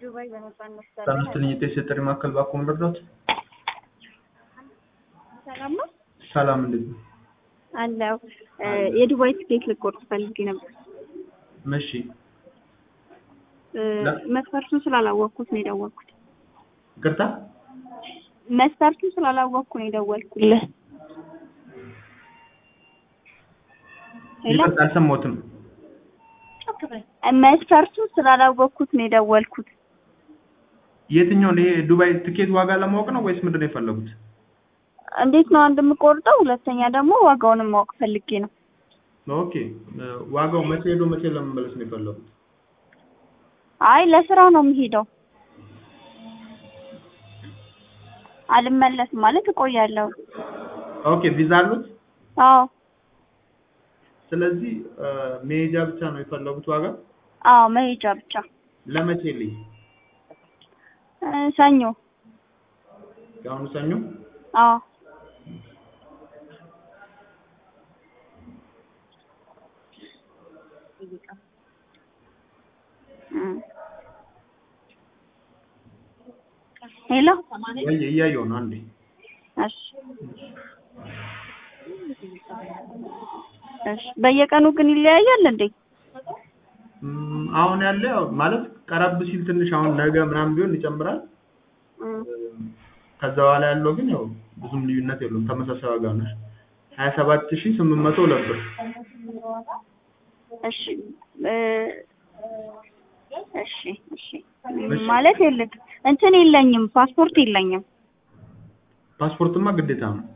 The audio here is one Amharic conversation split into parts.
ዱባይ በነጻነት በአምስት ልዩ የጥሪ ማዕከል ባኮ መርዳት ሰላም ነው ሰላም እንዴት ነው? አለው የዱባይ ትኬት ልቆርጥ ፈልጌ ነበር። እሺ እ፣ መስፈርቱን ስላላወቅኩት ነው የደወልኩት። ይቅርታ መስፈርቱን ስላላወቅኩ ነው የደወልኩልህ። ሄሎ፣ ይቅርታ አልሰማሁትም። መስፈርቱን ስላላወቅኩት ነው የደወልኩት። የትኛውን ይሄ ዱባይ ትኬት ዋጋ ለማወቅ ነው ወይስ ምንድን ነው የፈለጉት? እንዴት ነው አንድ የምቆርጠው፣ ሁለተኛ ደግሞ ዋጋውንም ማወቅ ፈልጌ ነው። ኦኬ እ፣ ዋጋው መቼ ሄዶ መቼ ለመመለስ ነው የፈለጉት? አይ ለስራ ነው የምሄደው። አልመለስም ማለት እቆያለሁ። ኦኬ ቪዛ አሉት? አዎ ስለዚህ እ፣ መሄጃ ብቻ ነው የፈለጉት ዋጋ አዎ፣ መሄጃ ብቻ። ለመቼ ልይ? እ፣ ሰኞ። የአሁኑ ሰኞ? አዎ እ። ሄሎ ወይ እያየሁ ነው አንዴ እሺ እሺ በየቀኑ ግን ይለያያል እንዴ? እም፣ አሁን ያለ ያው ማለት ቀረብ ሲል ትንሽ አሁን ነገ ምናምን ቢሆን ይጨምራል። እ፣ ከዛ በኋላ ያለው ግን ያው ብዙም ልዩነት የለውም። ተመሳሳይ ዋጋ ነው። ሀያ ሰባት ሺህ ስምንት መቶ ሁለት ብር። እሺ እ፣ እሺ እሺ ማለት የለም እንትን የለኝም፣ ፓስፖርት የለኝም። ፓስፖርትማ ግዴታ ነው።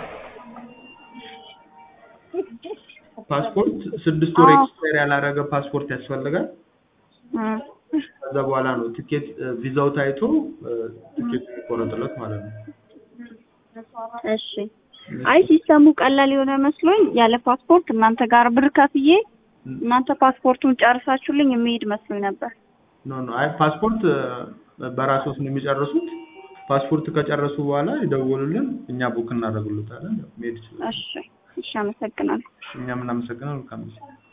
ፓስፖርት ስድስት ወር አዎ። ኤክስፓየር ያላረገ ፓስፖርት ያስፈልጋል። እ፣ ከዛ በኋላ ነው ቲኬት እ፣ ቪዛው ታይቶ እ፣ ቲኬት የሚቆረጥለት ማለት ነው። እሺ አይ ሲስተሙ ቀላል የሆነ መስሎኝ ያለ ፓስፖርት እናንተ ጋር ብር ከፍዬ እናንተ ፓስፖርቱን ጨርሳችሁልኝ የሚሄድ መስሎኝ ነበር። ኖ ኖ አይ ፓስፖርት እ፣ በራስዎት ነው የሚጨርሱት። ፓስፖርት ከጨረሱ በኋላ ይደውሉልን፣ እኛ ቡክ እናደርግሎታለን። መሄድ ይችላል። እሺ እሺ፣ አመሰግናለሁ። እኛም እናመሰግናለን። መልካም ጊዜ